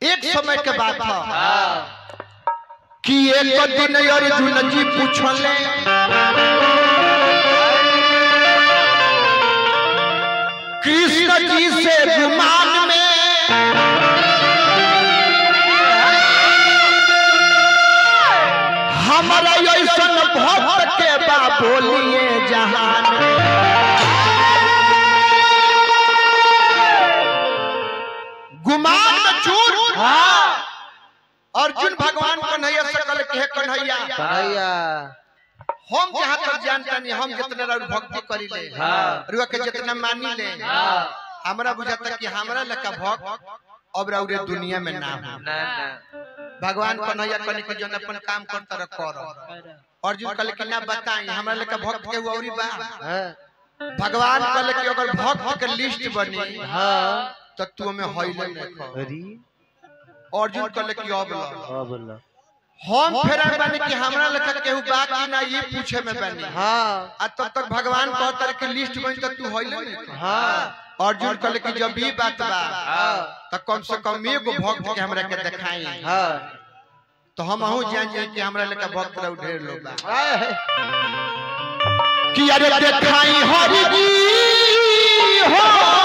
एक समय के बात था हाँ कि एक दिन अर्जुन जी पूछले कृष्ण जी से गुमान में हमारा ऐसन भक्त के बा बोलिए जहान गुमान में चूर हाँ अर्जुन भगवान कन्हैया सकल के कन्हैया कन्हैया हम जहाँ तक जानता नहीं हम जितना रउर भक्ति करी ले हाँ। रुआ के जितना मानी ले हाँ हमरा बुझाता कि हमरा लका भक्त अब रउरे दुनिया में ना हो ना ना भगवान कन्हैया कने के जन अपन काम करता रह कर अर्जुन कहले कि ना बताई हमरा लका भक्त के औरी बा हाँ भगवान कहले कि अगर भक्त के लिस्ट बनी हाँ तो तू में होइले नहीं खो अरे अर्जुन कहले कि अब ला हाँ बोला हम फेरा बानी कि हमरा लका केहू बा कि ना ये पूछे में बानी हाँ आ तब तक भगवान कहता कि लिस्ट बनी तो तू होइले नहीं खो हाँ अर्जुन कहले कि जब भी बात बा हाँ तो कम से कम एगो भक्त के हमरा के दिखाई हाँ तो हम अहू जान जाए कि हमरा लेका भक्त रह ढेर लोग बा हाँ कि अरे दिखाई हरि जी हो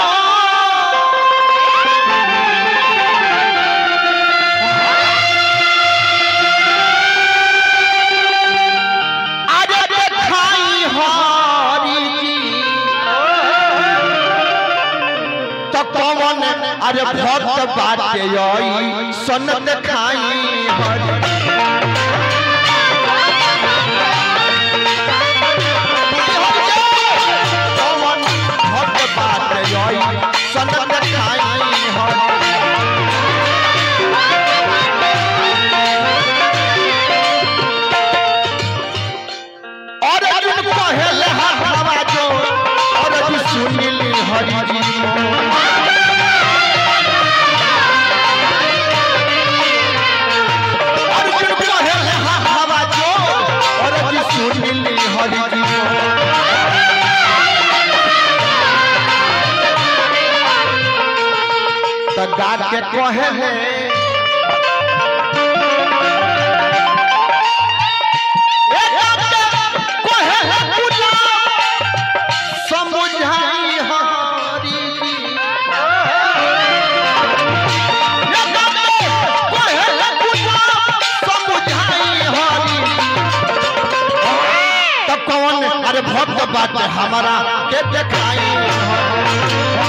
अरे दिखाई हरि जी तो कौन अरे भक्त बाटे आई सन दिखाई हरि कौन भक्त बाटे आई सन दिखाई हरि और अर्जुन पहले हवा जो और अर्जुन सुनील हरि जी अर्जुन पहले हवा जो और अर्जुन सुनील हरि जी तो गा के कहे है समझाई हरी समझाई हरी तो कौन अरे भक्त बात हमारा के देखाई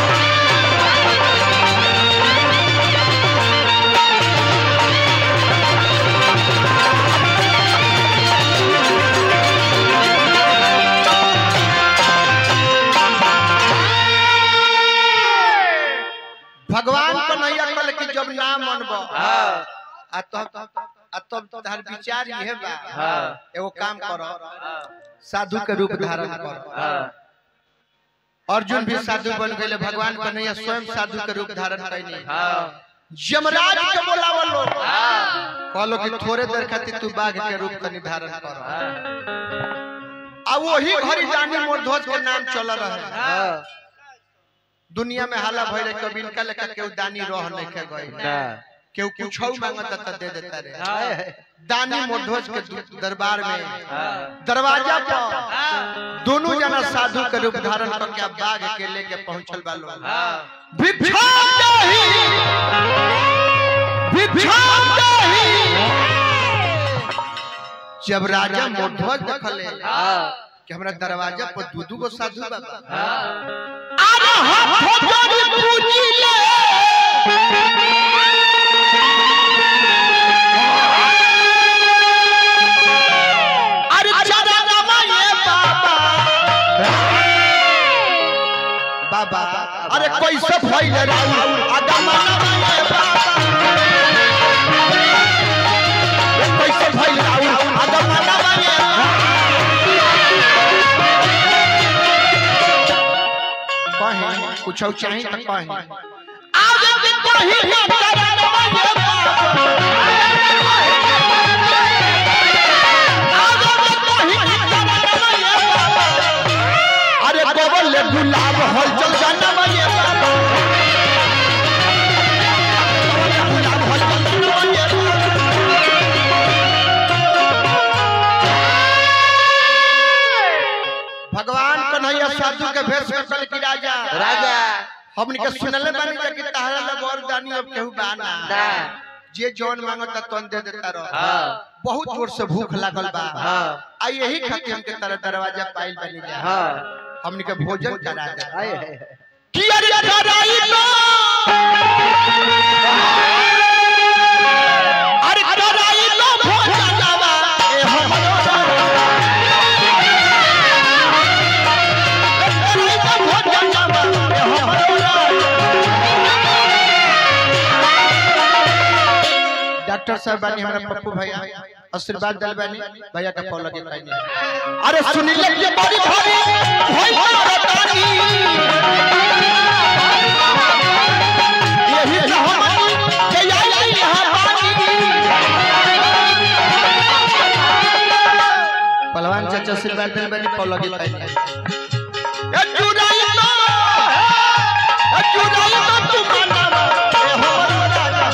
भगवान कन्हैया कहले कि जब ना मनबो हाँ आ तब आ तब तोहर विचार इहे बा हाँ। एगो काम करो साधु के रूप धारण करो हाँ अर्जुन भी साधु बन गए भगवान कन्हैया स्वयं साधु के रूप धारण कैनी हाँ यमराज के बोलावल लो हाँ कहलो कि थोड़े देर खातिर तू बाघ के रूप के निर्धारण कर हाँ आ वही घड़ी जानी मोरध्वज के नाम चल रहे हाँ दुनिया में हाला भइले कभी इनका लेखा केहू दानी रह नहीं के गई ना केहू कुछ मांगता त दे देता रे हाँ दानी मोरध्वज के दु- दरबार में हाँ दरवाजा पर दोनों जना साधु के रूप धारण करके बाघ के लेके पहुंचल बा लोग हाँ भिक्षा दही भिक्षा दही जब राजा मोध्वज देखले हाँ कि हमरा दरवाजा पर दू दू गो साधु बाबा हाँ अरे हाथ जोड़ी पूजी ले अरे चरणवा ये बाबा बाबा अरे कैसे भइल राउर अगमनवा ये बाबा ये कैसे भइल राउर अगमनवा ये कहीं कुछ चाही तो कहीं आगे के कहीं ना चरणवा ये बाबा आगे के कहीं ना चरणवा ये बाबा अरे गोबर ले गुलाब हल चल जाना ये बाबा गुलाब हल हमनी के सुनले बानी जा कि तहरा ला वरदानी अब केहू बाना ना जे जौन मांगता तन दे देता रह हाँ बहुत जोर से भूख लागल बा हाँ आ यही खातिर हमके तारा दरवाजा पाइल बनी जा हाँ हमनी के भोजन करा दे हाय हाय कि अरे कराई लो अरे कराई लो भोजनवा ए हमरो कराई लो भोजनवा ए हमरो डॉक्टर साहब बानी हमारा पप्पू भैया आशीर्वाद दल बानी भैया का पौ लगे कहनी अरे सुनी ले ये बड़ी भारी भई बतानी यही जहानी के आई यहाँ पानी पहलवान चाचा आशीर्वाद दल बानी पौ लगे कहनी ए चुराई लो ए चुराई लो तू मानवा ए हमरो राजा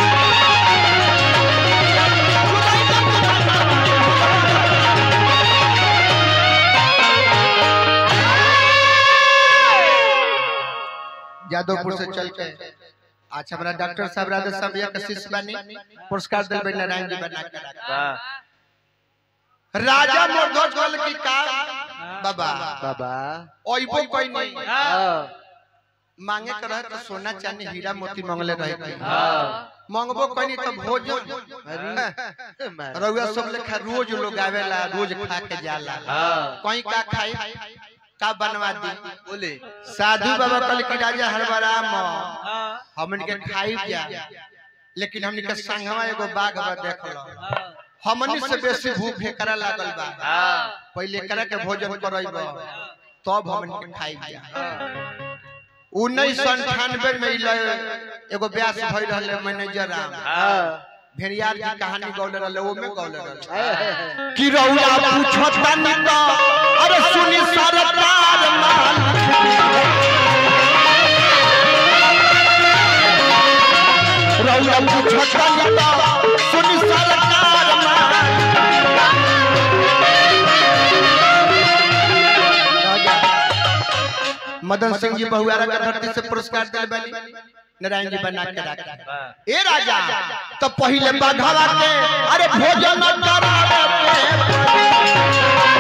यादवपुर से चल के आज हमारा डॉक्टर साहब राधा साहब या शिष्य बनी पुरस्कार दिल बे नारायण जी बना के रखा। वाह राजा मोरध्वज गल की का बाबा बाबा ओइबो कोई नहीं हाँ मांगे कर रहे तो सोना चांदी हीरा मोती मांगले रहे थे हाँ मांगबो कोई नहीं तो भोजन अरे मार- रउआ सब लेखा रोज लोग आवेला रोज खा के जाला हाँ कोई का खाई का बनवा दी बोले साधु बाबा कल की राजा हरबराम हाँ हमन के खाई जा लेकिन हमन के संगवा एगो बाघ बा देख लो हमनी से बेसी भूख एकरा लागल बा हाँ पहले एकरा के भोजन करैब तब हमन के खाई जा उन्नीस सौ अंठानवे में इले एगो ब्यास भई रहले मैनेजर राम हाँ भेड़ियार की कहानी गौले रहले वो में गौले रहले हाय हाय हाय कि रउआ पूछत बानी त अरे सुनी सरकार माल रउआ पूछत बानी त सुनी सरकार माल राजा मदन सिंह जी बहुआरा का धरती से पुरस्कार दिल बनी नारायण जी बना के रखा वाह ए राजा तो पहले बघवा के अरे भोजन करावे के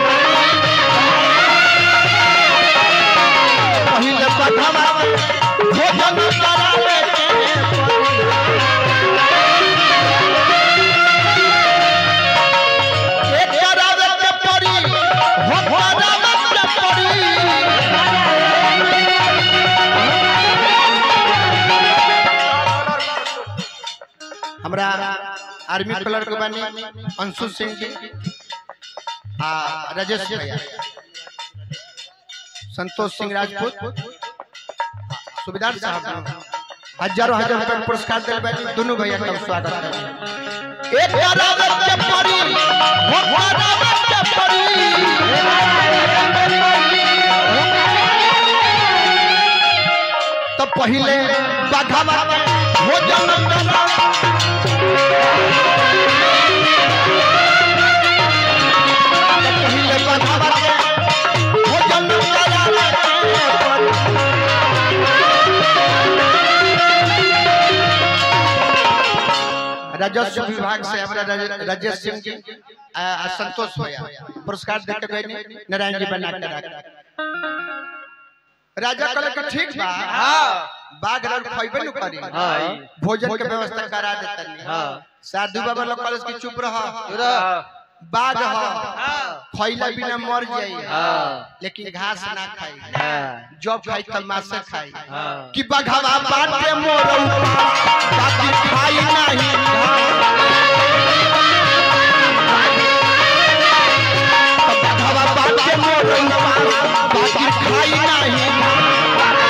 पहले बघवा के भोजन करावे के एक करावे के परी हो करावे के परी हमरा आर्मी कलर के बानी अंशु सिंह जी आ राजेश भैया संतोष सिंह राजपूत सुबेदार साहब हजारों हजार रुपए के पुरस्कार दिल बानी दोनों भैया का स्वागत है एक करावत के परी हो करावत के परी तो पहले बघवा के भोजन करावे पहले बघवा के भोजन करावे के राजस्व विभाग से हमारा राज- राजेश सिंह जी आ, आ, संतोष भैया पुरस्कार देके गए नारायण जी बना के रखा राजा कहले कि ठीक बा हाँ बाघ रर खइबे न करी हाँ भोजन के व्यवस्था करा देतनी हाँ साधु बाबा लोग कहले कि चुप रह हाँ बाघ ह हाँ खइला बिना मर जाई हाँ लेकिन घास ना खाई हाँ जब खाई तब मासे खाई हाँ कि बघवा बाटे मोर उपास बाकी खाई नहीं बघवा बाटे मोर उपास बाकी खाई नहीं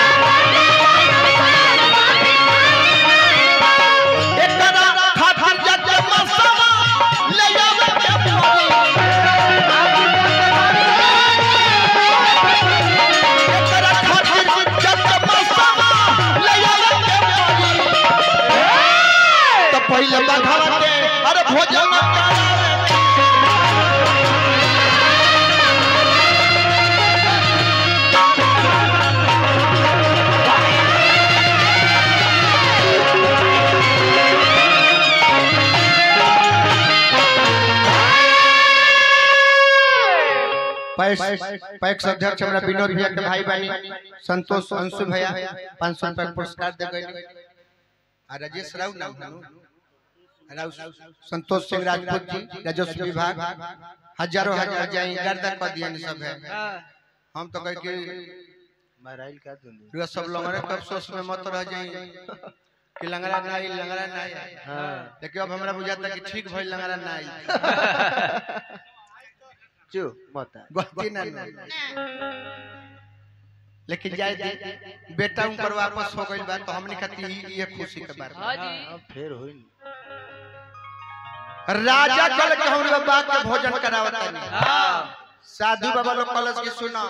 एकरा खातिर जते मसवा ले आवे के पड़ी एकरा खातिर जते मसवा ले आवे के पड़ी तो पहले बघवा के अरे भोजन करावे पैक्स अध्यक्ष हमरा विनोद भैया के भाई बहनी संतोष अंशु भैया पाँच सौ रुपया के पुरस्कार दे गए आ राजेश राव नाम है नु? राव संतोष सिंह राजपूत जी राजस्व विभाग हजारों हजार जाए गर्दा कर दिए सब है हम तो कह के मराइल का दुनु रुआ सब लंगड़े के अफसोस में मत रह जाए कि लंगड़ा ना आई लंगड़ा ना आई हाँ लेकिन अब हमरा बुझाता कि ठीक भइल लंगड़ा ना आई चु मत आ। गलती ना ना लेकिन जाए दे बेटा उनकर वापस हो गइल बा तो हमने खातिर ई- ये खुशी के बात बा। हाँ, फिर होई न। राजा कल के हम लोग बात के भोजन करावता नहीं साधु बाबा लोग कलश की सुनो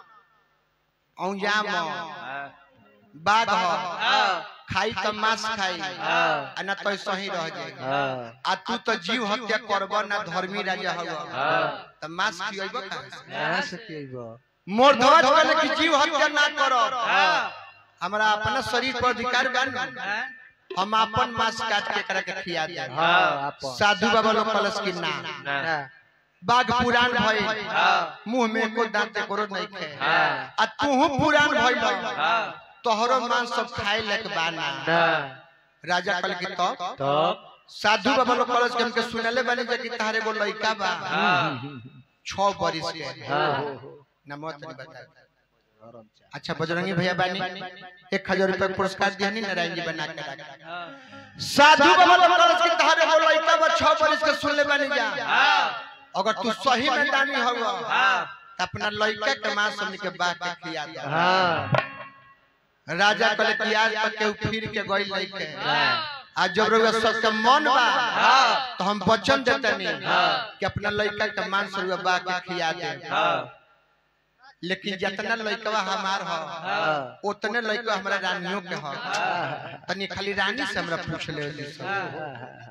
औजाम हाँ, बाघ हो खाई तो मांस खाई हाँ, आ ना तो सही रह जाए हाँ, आ तू तो जीव हत्या करब ना धर्मी राजा हब हाँ। तो मांस खियब कहां से कहाँ से खियैबो? मोर ध्वज कहले कि जीव हत्या ना करो हाँ, हमरा अपना शरीर पर अधिकार बा न। हम अपन मांस काट के एकरा के खिया दे हाँ, आपन। साधु बाबा लोग कलश की ना ना, बाघ पुरान भइल हाँ, मुंह में को दांत करो नहीं खे हाँ, आ तूहू पुरान भइल हाँ, तोहरो मांस सब खाए लक बाना ना, राजा कल की तो तब? साधु बाबा लोग कलश के हमके सुनले बानी जे कि तारे गो लइका बा हाँ, 6 बरिस के हाँ, ना मत नहीं बता गरम चाय। अच्छा बजरंगी भैया बानी एक हजार रुपया के पुरस्कार दिया नारायण जी बना के रखा साधु बाबा लोग कलश की तारे गो लइका बा 6 बरिस के सुनले बानी जा अगर तू सही में दानी हवा त अपना लइका के मांस हमनी के बाग के खिया दे हाँ, राजा कले कि आज तक केहू फिर के गइल नहीं के हाँ, आज जब रउआ सबके मन बा हाँ, तो हम वचन देतनी हाँ। कि अपना लइका के मांस रउआ बा के खिया दे हाँ, लेकिन जितना लइकवा हमार ह हाँ, उतने लइकवा हमरा रानियों के ह हाँ, तनी खाली रानी से हमरा पूछ ले ली सब। हाँ,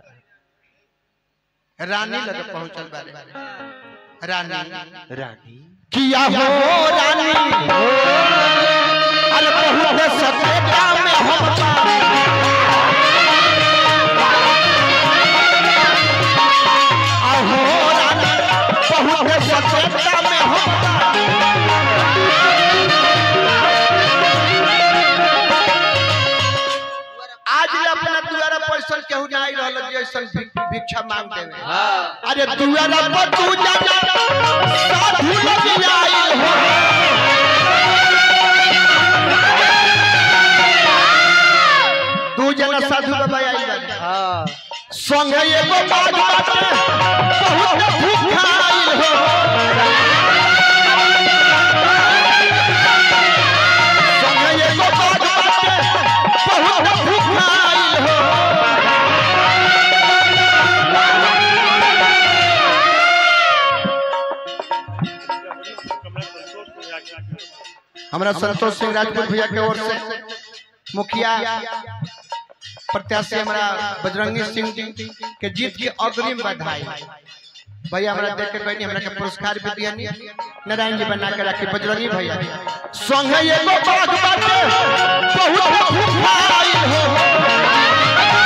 रानी लगे पहुंचल बारे रानी रानी किया हो रानी अरे बहुत सफेदा में हम आहो रानी बहुत सफेदा में हम आज ले अपना दुआरा पैसा केहू ना आई रहल जे ऐसन भिक- भिक्षा मांग देवे हाँ, अरे दुआरा पर तू जाना साधु लग आई हो दू जना साधु बाबा आई बाटे हाँ, संगे एगो बाग बाटे बहुत भूखा आइल हो संगे एगो बाग बाटे बहुत भूखा आइल हो हमरा संतोष सिंह राजपूत भैया के ओर से मुखिया प्रत्याशी हमरा बजरंगी सिंह जी के जीत की अग्रिम बधाई भैया हमरा देख के कहनी हमरा के पुरस्कार भी दिया नारायण जी बना के रखी बजरंगी भैया संगे एगो बाग बाटे बहुत भूखाई हो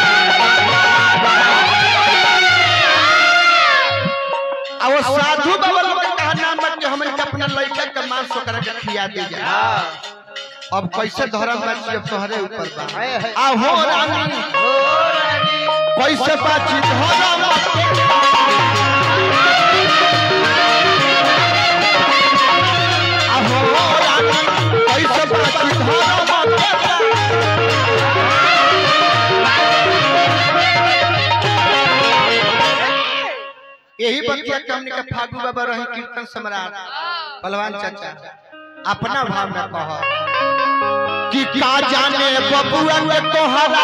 आ वो साधु बाबा लोग के कहा नाम बन के हमन के अपना लइका के मांस ओकरा के खिया दे जा हाँ, अब कैसे धर्म बाची अब तोहरे ऊपर बा हाय, हाय। आ हो रानी ओ रानी, कैसे बाची धर्म आ हो रानी कैसे बाची धर्म यही बतिया के हमने के फागू बाबा रहे कीर्तन सम्राट पहलवान चाचा अपना भाव में कह कि का जाने बबुआ के तोहरा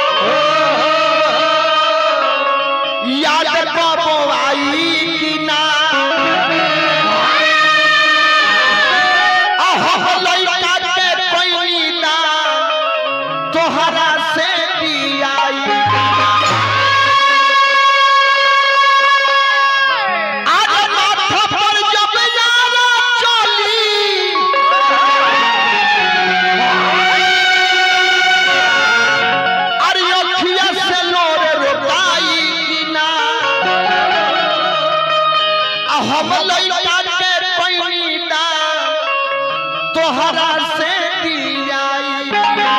याद बाबो आई कि ना अहो लइका के कोई ना तोहरा से भी आई आज माथा पर जब यारा चली अरे अखिया से लोर रोकाई कि ना आ हम लइका के पैनी तोहरा से दियाई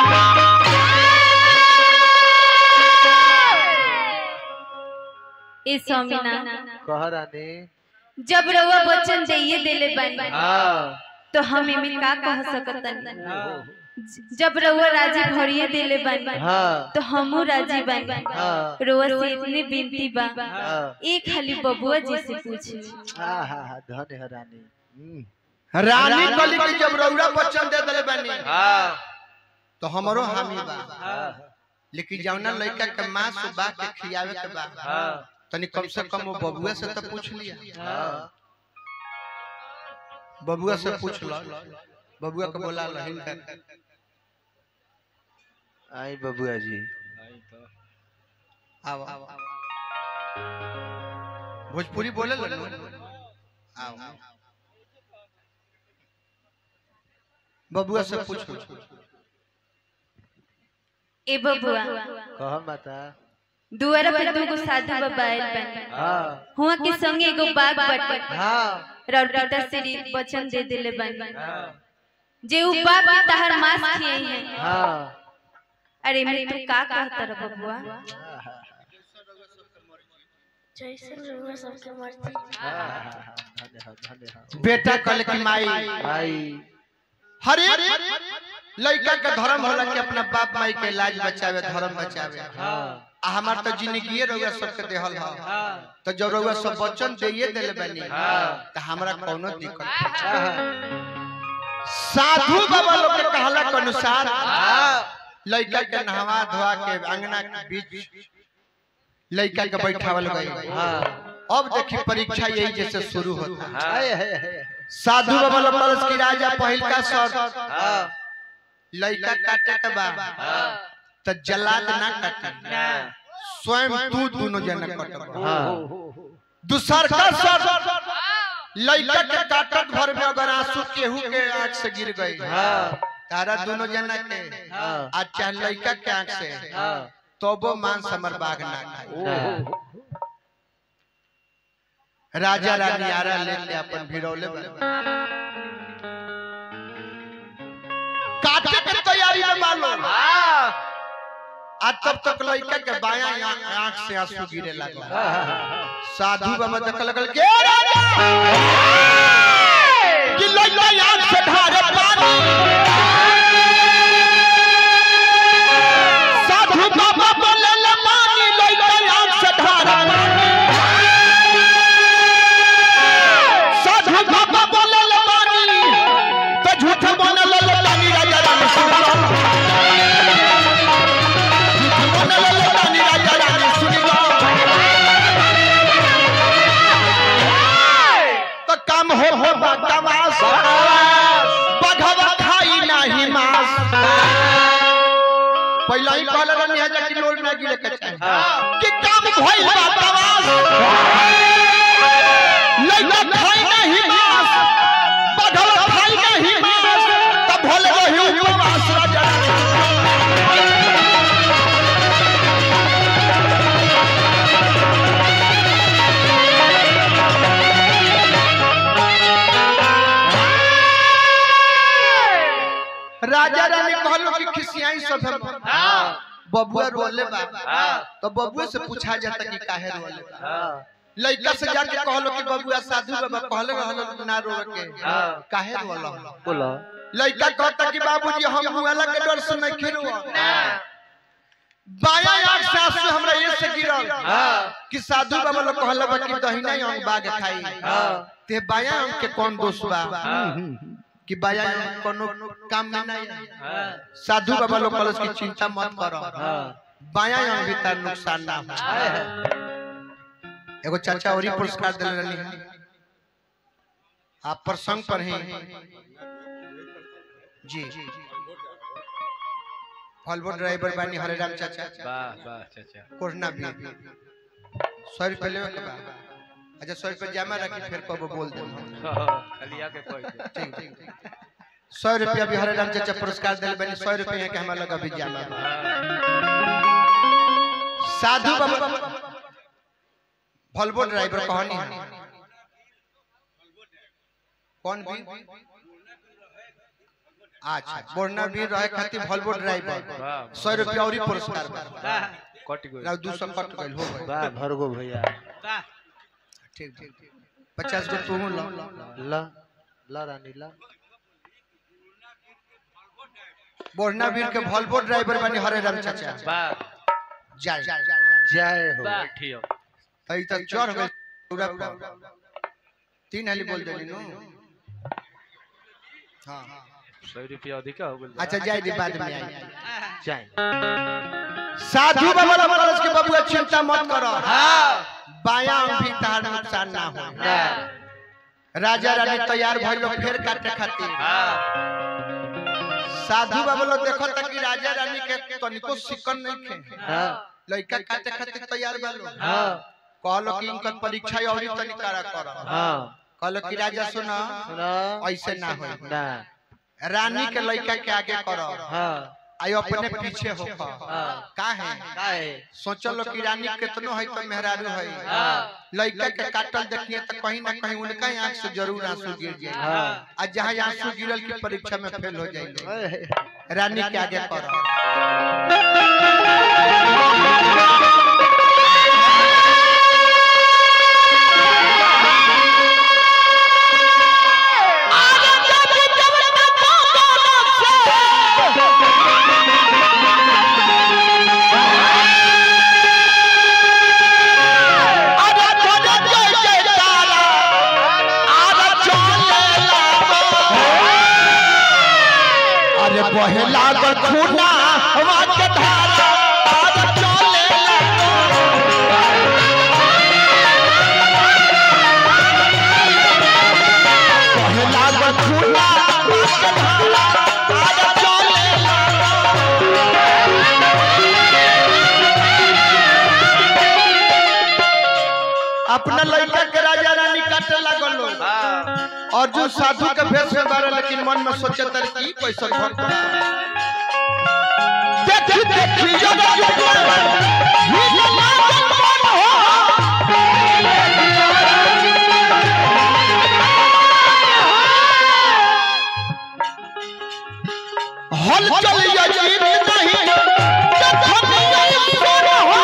ए स्वामीना कह रानी जब रउआ वचन दिए देले बानी हाँ तो हम एमे का कह सकतन जब रउआ राजी भरिए देले बानी हाँ तो हमू राजी बानी हाँ रउआ से इतनी विनती बा हाँ एक खाली बबुआ जी से पूछी हाँ हाँ हाँ धन्य है रानी हम्म। रानी कली की जब रउरा वचन दे देले बानी हाँ तो हमरो हामी बा हाँ लेकिन जौना लड़का के मां सुबह के खियावे के बा हाँ तनी कम से कम वो बबुआ से तो पूछ लिया हाँ बबुआ से पूछ लो बबुआ के बोला लहिन कर आई बबुआ जी आओ भोजपुरी बोले लो आओ बबुआ से पूछो ए बबुआ कह माता दुआरा पे दूगो साधु बाबा आइल बानी हाँ हुआ के संगे एगो बाग बाटे हाँ राउर पिता श्री वचन दे देले बानी हाँ जे उ बाप के तहर मांस खिए हैं हाँ अरे मैं तू का कहत रह बबुआ जैसे रउआ सबके मर्जी हाँ हाँ हाँ धन्य है धन्य है बेटा कल की माई आई हर एक लड़का के धर्म होला कि अपना बाप माई के लाज बचावे धर्म बचावे हाँ आ हमार तो जिंदगी रउआ सबके देहल ह हाँ तो जब रउआ सब वचन दिए देले बानी हाँ। तो हमरा कोनो दिक्कत नहीं। हाँ साधु बाबा लोग के कहला के अनुसार हाँ लड़का के नहवा धोआ के अंगना के बीच लड़का के बैठावल गई हाँ अब देखी परीक्षा यही जैसे शुरू होता है हाय हाय हाय साधु बाबा लोग कलश की राजा पहिल का शर्त हाँ लड़का काटे के बाद हाँ तो जलाद ना काटे स्वयं तू दोनों जन कटब हाँ दूसर का शर्त लड़का के काटत भर में अगर आंसू केहू के आंख से गिर गई हाँ तारा दोनों जना के हाँ आज चाहे लड़का के आंख से हाँ तो वो मान समर बाग ना खाए राजा रानी आरा ले ले अपन भिड़ौले बने। काटे के तैयारी में मालो हाँ आज तब तक लड़का के बायां आ- आंख से आंसू गिरे लगा साधु बाबा देख लगल के "ए राजा! कि लड़का आंख से ढारे पानी साधु बाबा बोले ले पानी लड़का आंख से ढारे पानी साधु बाबा बोले ले पानी तो झूठ बोले ले ले पानी राजा रानी सुन लो झूठ बोले ले ले पानी राजा रानी सुन लो तो कम हो हो बकवास बघवा खाई नाही मांस पहला ही कहल रहनी है कि लोड ना गिरे के चाहे कि कम भइल बकवास लइका खाई नाही मांस बघवा खाई नाही मांस तब भले रही उपवास राजा राजा रानी कहलो कि खिसियाई सब है बबुआ रोले बा तो बबुआ से पूछा जाता कि काहे रोले बा लइका से जाके कहलो कि बबुआ साधु बाबा कहले रहलो ना रोवे के हाँ। काहे रोलो बोलो लइका कहता कि बाबूजी हम मुआला के डर से नहीं खिरो बाया आंख से आंसू हमरा ये से गिरल हाँ। कि साधु बाबा लोग कहले बा कि दहिना अंग बाग खाई हाँ। ते बाया अंग के कौन दोष बा हाँ। कि बाया अंग कोनो काम में नहीं हाँ। साधु बाबा लोग कहले कि चिंता मत करो हाँ। बाया अंग भी तार नुकसान ना हो हाय हाय। एगो चाचा और ही पुरस्कार दिल रहनी है आप प्रसंग पर हैं जी फॉलबो ड्राइवर बानी हरेराम चाचा वाह वाह चाचा कोरना भी सौ रुपये लेवे के बा अच्छा सौ रुपये जमा रखी फिर कब बोल दे खाली आके कोई दे। ठीक ठीक सौ रुपया भी हरेराम चाचा पुरस्कार दिल बानी सौ रुपये है कि हमारा लगा भी जमा बा। साधु बाबा फॉलबो ड्राइवर कहानी है कौन भी अच्छा बोरना भी रहे खातिर वॉल्वो ड्राइवर वाह सौ रुपया और ही पुरस्कार बा कट गई ना दू सौ कट गइल हो गइल वाह भरगो भैया ठीक ठीक पचास गो तू लो ला ला रानी ला बोरना वीर के वॉल्वो ड्राइवर बनी हरे राम चाचा वाह जाय जय हो बैठी हो तई तक चढ़ गइल पूरा पर तीन हाली बोल देली नु हां सौ रुपया अधिक हो गई अच्छा जाय दी बाद में आई जय साधु बाबा कॉलेज के बबुआ चिंता मत करो हाँ बायां भी तार नुकसान ना हो राजा रानी तैयार भइल लोग फेर काटे खातिर हाँ साधु बाबा लोग देखो तक कि राजा रानी के तनिको सिकन नहीं खे हाँ लइका काटे खातिर तैयार बा लोग हाँ कहलो कि इनकर परीक्षा और ही तनी करा करो हाँ कहलो कि राजा सुनो सुना ऐसे ना हो ना रानी के लइका के आगे करो हाँ आई अपने पीछे हो हाँ का है काहे सोचलो कि रानी कितनो है तो मेहरारू है हाँ लइका के काटल देखिए तो कहीं ना कहीं उनका ही आंख से जरूर आंसू गिर जाए हाँ आ जहाँ आंसू गिरल की परीक्षा में फेल हो जाएंगे ओए, रानी के आगे करो अरे बहे लागल खूना हवा के धारा आज चले बहे लागल खूना हवा के धारा आज चले अपना लड़का के राजा रानी काटे लागल लोग हाँ और जो साधु के भेष में बारे लेकिन मन में सोचे तर की कैसन भक्त देखी देखी जग जुग ही लागल मन हो हल चल यजीत नहीं जखन ईश्वर हो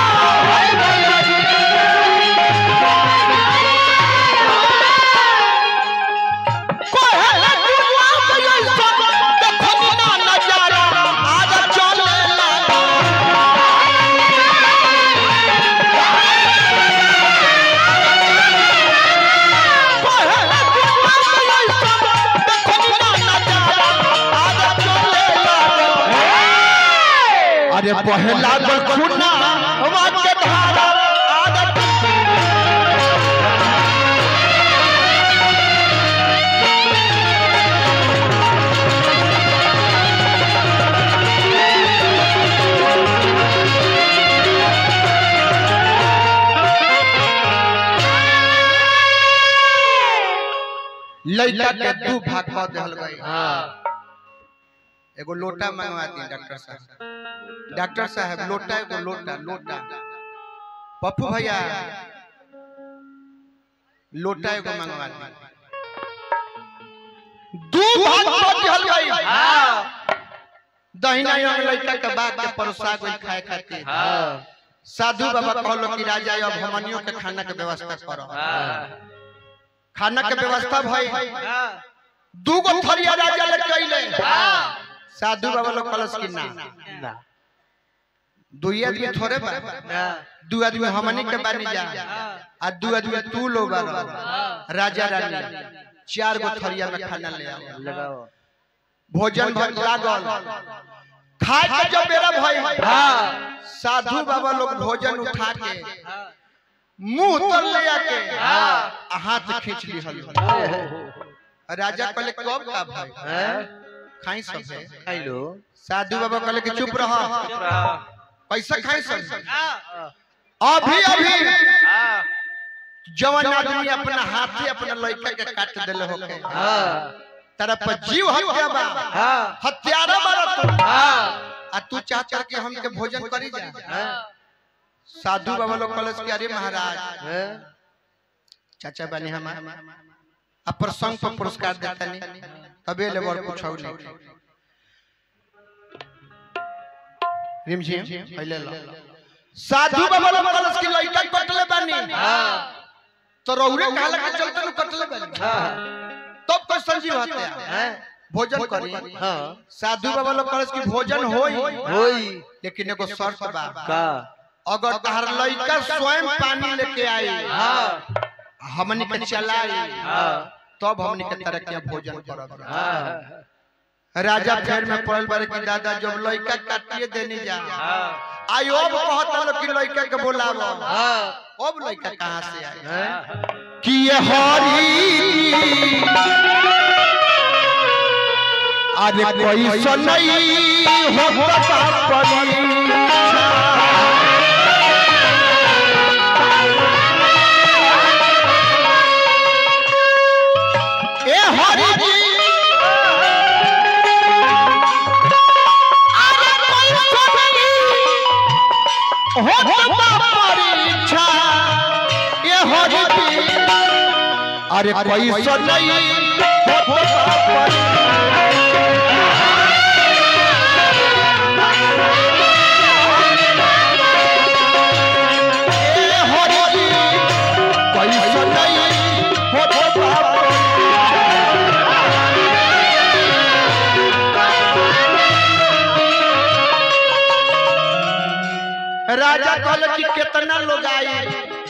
अरे पहला खुना के धारा आदत लड़का के दू भाग कर देहल गई हाँ एगो लोटा मंगवा दी डॉक्टर साहब डॉक्टर साहब लोटा एगो लोटा लोटा पप्पू भैया लोटा एगो मंगवा दी दू भाग कर देहल गई दहिना अंग लड़का के बाग के परोसा गई खाए खातिर हाँ साधु बाबा कहलो कि राजा अब हमनियों के खाना के व्यवस्था करो हाँ खाना के व्यवस्था भई हाँ दू गो थरिया राजा लेके अइले साधु बाबा लोग कलश की ना ना दुई आदमी थोड़े बा ना दू आदमी हमनी के बानी जा आ दू आदमी तू लो बारो राजा रानी चार गो थरिया में खाना ले आओ लगाओ भोजन भर लागल खाए के जब बेरा भई हाँ साधु बाबा लोग भोजन उठा के मुंह तर ले आके आ हाथ खींच ली हल राजा कहले कब का भाई हैं खाई सब है खाई लो साधु बाबा कहले कि चुप रह चुप रहो कैसे खाई सब हाँ अभी अभी हाँ जवान आदमी अपना हाथी अपना लड़का के काट देले होके हाँ तेरा पर जीव हत्या बा हाँ हत्यारा मारा तू हाँ आ तू चाहता कि हम के भोजन करी जा हैं साधु बाबा लोग कलश के अरे महाराज हैं चाचा बने हम आ प्रसंग पर पुरस्कार देता नहीं अबे ले बड़ पूछौ नहीं रिम झिम पहले ला साधु बाबा लोग कलश की लइका कटले बानी तो रौरे काला के चलते नु कटले बानी तब तो संजीव हत्या हैं भोजन करी हाँ साधु बाबा लोग कलश की भोजन होई होई लेकिन एगो शर्त बा का अगर तहर लइका स्वयं पानी लेके आई हाँ हमनी के चलाई हाँ तब हमनी के तरह के भोजन करब हाँ राजा फेर में पड़ल बारे कि दादा जब लइका काटिए देने जा हाँ आई अब कहत लोग कि लइका के बोलाव हाँ अब लइका कहां से आई हैं कि ये हरी अरे कोई सुनई होता परी ए हरि जी अरे कोई सुनई होता परीक्षा ये हरि जी अरे कोई सुनई होता परी ए हरि जी कोई सुनई होता परी राजा कहल कि कितना लोग आई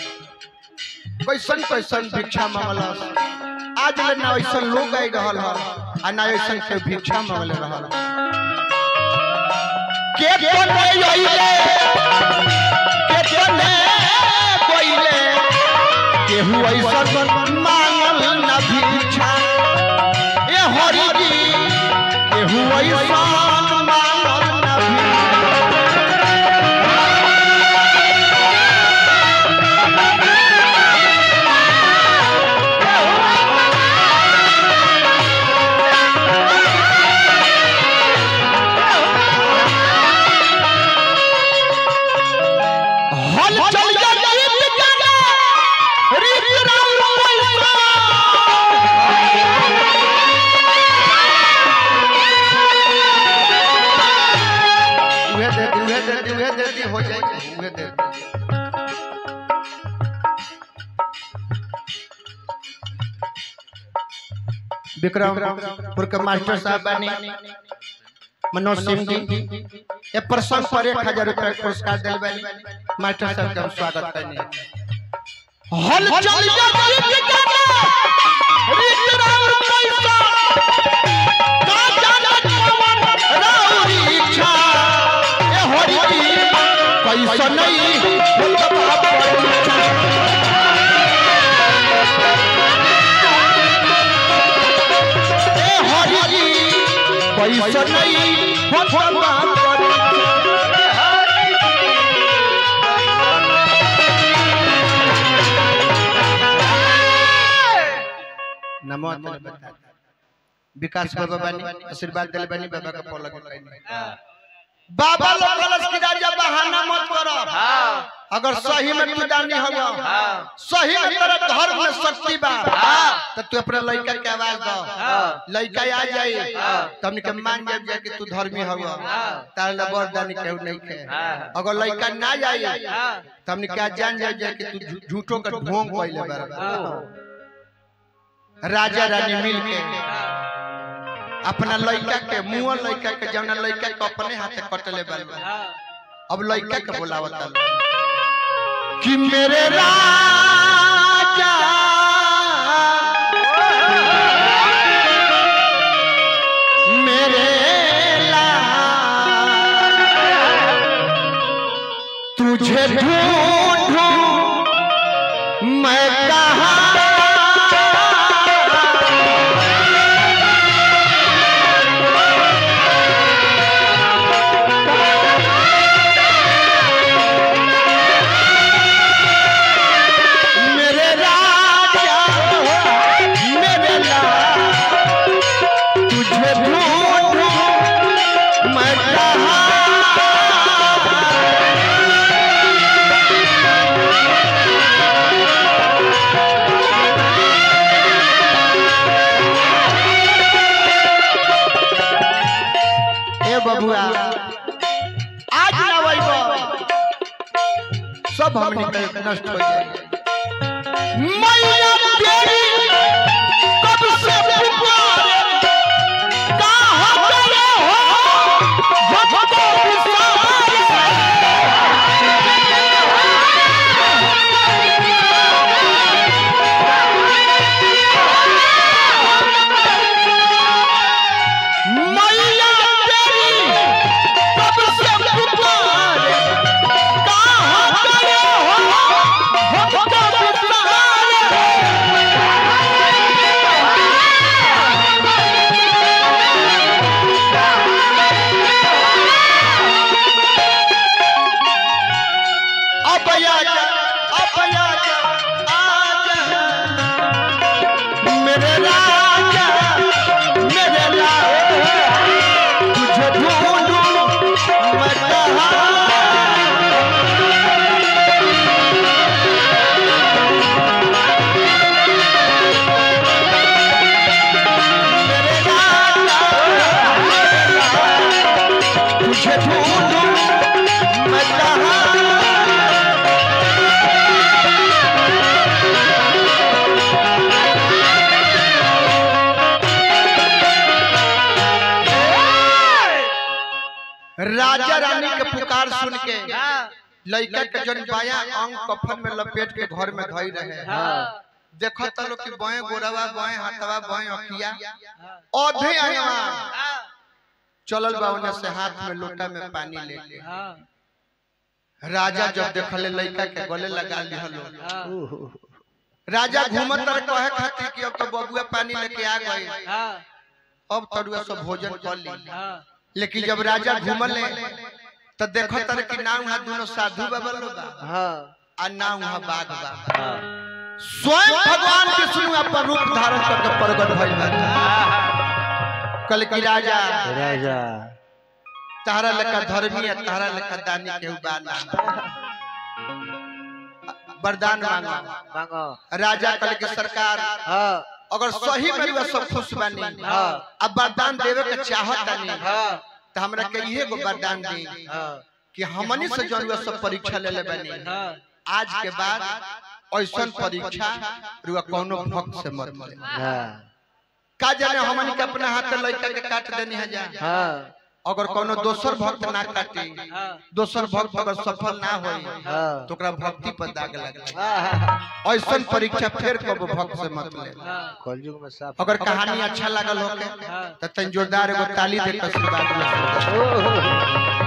कैसन कैसन भिक्षा मांगलस आज ले ना ऐसन लोग आई रहल ह आ ना ऐसन के भिक्षा मांगले रहल के कोने आइले के कोने कोइले केहू ऐसन मांगल ना भिक्षा ए हरि जी केहू ऐसन मांगल ना भिक्षा हल चल जा गीत गाना रीत राम पैसा उहे दे दी उहे दे दी उहे दे दी हो जाएगी उहे दे दी विक्रमपुर के मास्टर साहब बनी मनोज सिंह जी ये प्रसंग पर एक हजार रुपया के पुरस्कार दिल बनी मास्टर साहब का हम स्वागत करने हल चल जा गीत गाना रीत राम पैसा का जाना कवन राउरी इच्छा ए हरि जी कैसा नहीं होता परीक्षा ए हरि जी कैसा नहीं होता परीक्षा नमो तने बता विकास बाबा बनी आशीर्वाद दिल बनी बाबा का पलक कइनी बाबा लोग कलश की राजा बहाना मत करो हाँ अगर सही में तू दानी हवा हाँ सही में तेरा धर्म में शक्ति बा हाँ। तो तू अपने लड़का के आवाज दो हाँ लड़का आ जाए हाँ। तो हमने के मान जाए जाए कि तू धर्मी हवा हाँ। तार ला बरदानी केहू नहीं खे हाँ। अगर लड़का ना जाए हाँ तो हमने क्या जान जाए जाए कि तू झू- झूठों का ढोंग कइले बराबर राजा रानी मिल के अपना लड़का के मुंह लड़का के जौना लड़का के अपने हाथे कटले बराबर अब लड़का के बोलावता कि मेरे राजा मेरे लाल तुझे ढूंढूं मैं कहाँ मेरे राजा मेरे लाल तुझे ढूंढूं मैं कहाँ सब हमने के नष्ट हो जाए मैया तेरी कब से पुकारे कहाँ गए हो हमको बिसारे मैया तेरी कब से पुकारे कहाँ गए हो हमको बिसारे अब आजा अब आजा आजा मेरे राजा मेरे राजा तुझे ढूंढूं मैं कहाँ मेरे राजा मेरे राजा तुझे ढूंढूं मैं कहाँ राजा रानी के पुकार सुन के लड़का के जन बाया अंग कफन में लपेट के घर में धई रहे देखो तलो कि बाएं गोरवा बाएं हाथवा बाएं अखिया औधे आयवा चलल बा उन्हें से हाथ में लोटा में पानी लेके राजा जब देखले लड़का के गले लगा लिहलो राजा घूमत रहे कहे खातिर कि अब तो बबुआ पानी लेके आ गए अब तरुआ सब भोजन कर ली लेकिन जब राजा घूमले तो देखो तर कि ना वहाँ दोनों साधु बाबा लोग बा हाँ आ ना वहाँ बाघ बा हाँ स्वयं भगवान विष्णु अपन रूप धारण करके प्रकट भइल बा कल की राजा राजा तारा लेखा धर्मी है तारा लेखा दानी के उबाना वरदान मांगो मांगो राजा कल की सरकार हाँ अगर सही में वह सब खुश बानी हाँ अब वरदान देवे के चाहत नहीं हाँ तो हमरा के इहे गो वरदान दी हाँ कि हमनी से जौन वह सब परीक्षा ले ले बनी आज के बाद ऐसन परीक्षा रुआ कोनो भक्त से मत ले हाँ का जाने हमनी के अपना हाथ लड़का के काट देनी है जा हाँ अगर कोनो दोसर भक्त ना काटे दोसर भक्त अगर सफल ना होई हाँ तो ओकरा भक्ति पर दाग लगे हाँ ऐसन परीक्षा फिर कबो भक्त से मत ले कलयुग में साफ अगर कहानी अच्छा लागल होके तो तन जोरदार एगो ताली दे के आशीर्वाद ले सकते हो। ओह